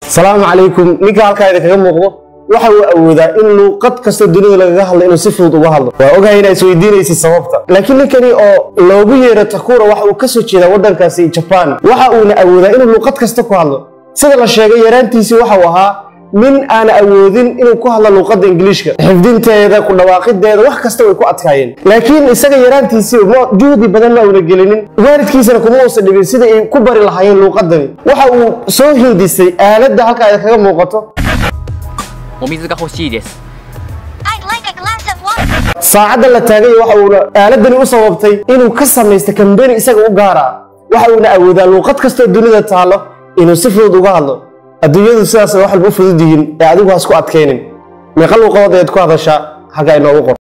salaamu calaykum ninka halkaa idinkaga muuqdo waxa uu awoodaa in luuqad kastoo dunida lagaga hadlo inuu si fudud uga hadlo waa ogahay inaa isweydiinaysid sababta laakiin ninkani oo loogu yeero takura waxa uu ka soo jeedaa waddankaasi jabaan waxa uuna awoodaa inuu luuqad kasta ku hadlo sida la sheegay yaraantiisii waxa uu ahaa nin aan awoodin inuu ku hadlo luuqadda ingiliishka xifdinteeda ku dhawaaqideeda wax kasta way ku adkaayeen laakiin isaga yaraantiisii juhdi badan ma uuna gelinin waalidkiisana kuma uusan dhibin sida ay ku bari lahaayeen luuqadani waxa uu soo hindisay aaladda halka ay kaga muuqato お水が欲しいです I'd like a glass of water. saacadda la taagay waxa uuna aaladani u sababtay inuu ka samaysto kambeni isaga u gaara waxa uuna awoodaa luuqad kastoo dunida taalo inuu si fudud uga hadlo adduunyadu sidaas wax walba u fudud yihiin ee adigu has ku adkaynin meeqa luuqadood ayaad ku hadashaa halka inoogu qor